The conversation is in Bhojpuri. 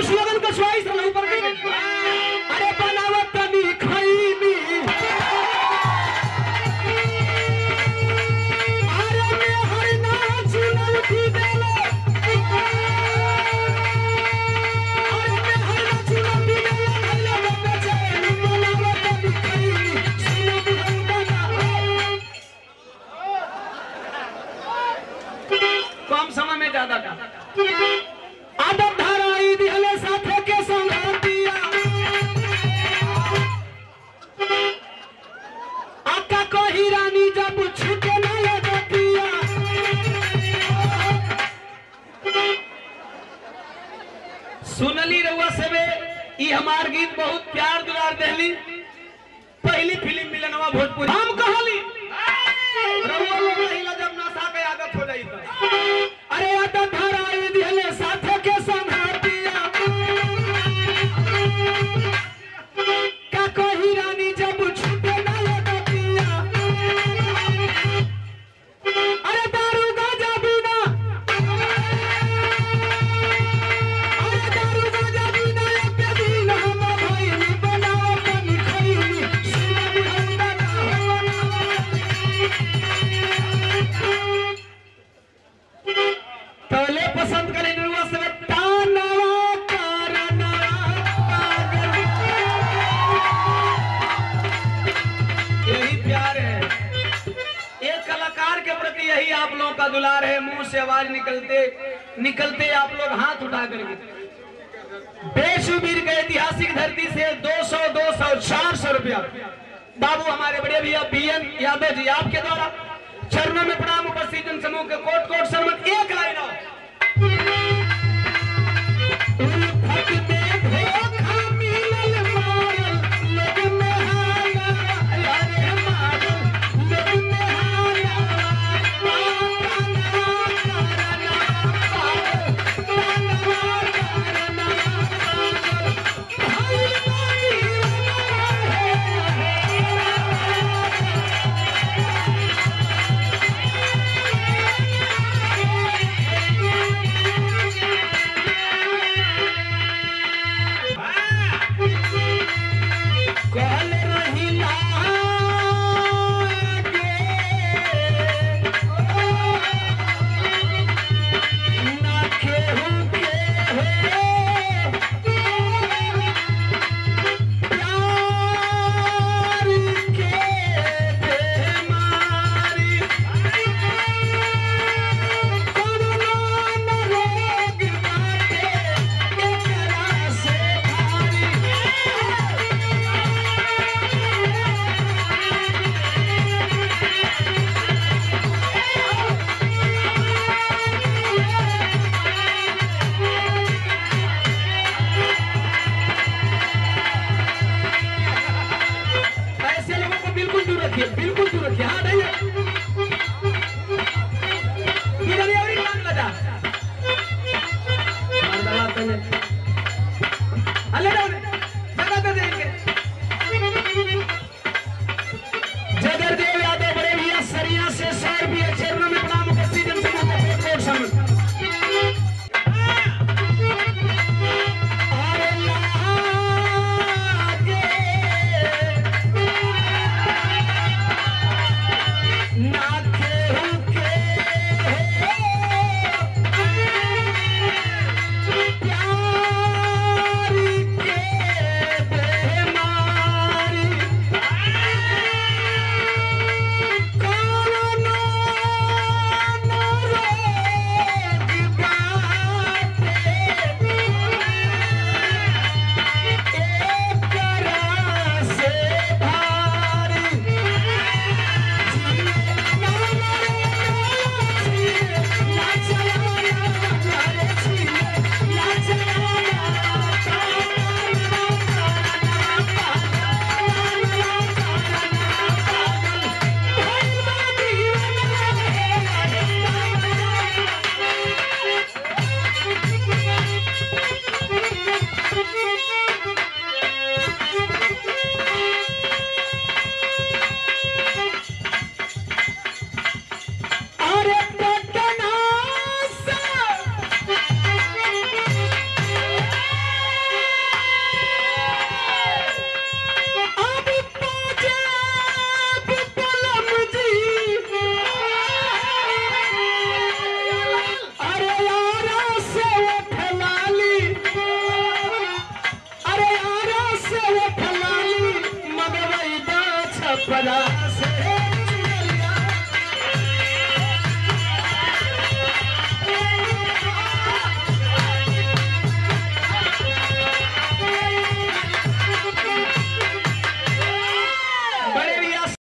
स्लोगन का च्वाइस रहा ऊपर के अरे बनावत तनी खैनी अरे में हर नाच लौटी देले अरे में हर नाच लौटी देले भैया बाबा चैन बनावत तनी खैनी सुनो बुढ़ऊ कम समय में ज्यादा का आदत धराई दिहले साथे के संगतिया आका कही रानी जब छूटे ना लगतिया सुनली रउआ सबे ई हमार गीत बहुत प्यार दुलार देहली पहली फिल्म मिलनवा भोजपुरी हम कहली रउआ लोग रहिला जब नशा के आदत हो जाई तो अरे आदत धराई दिहले साथे के संगतिया का कही रानी जब छूटे ना लगतिया अरे दारू गाजा बिना अरे दारू गाजा बिना एक दिन हम भइली बनाओ बनी खइली सुना बुढ़ौदा ना तले पसंद करे नरुआ सब तानवा करना पागल यही प्यार है एक कलाकार के प्रति यही आप लोगों का दुलार है मुंह से आवाज निकलते निकलते आप लोग हाथ उठा करके बेशुबीर के ऐतिहासिक धरती से 200 200 400 रुपया बाबू हमारे बड़े भैया बी एन यादव जी आपके द्वारा चरणों में प्रणाम उपस्थित जन समूह के कोट कोट शर्मा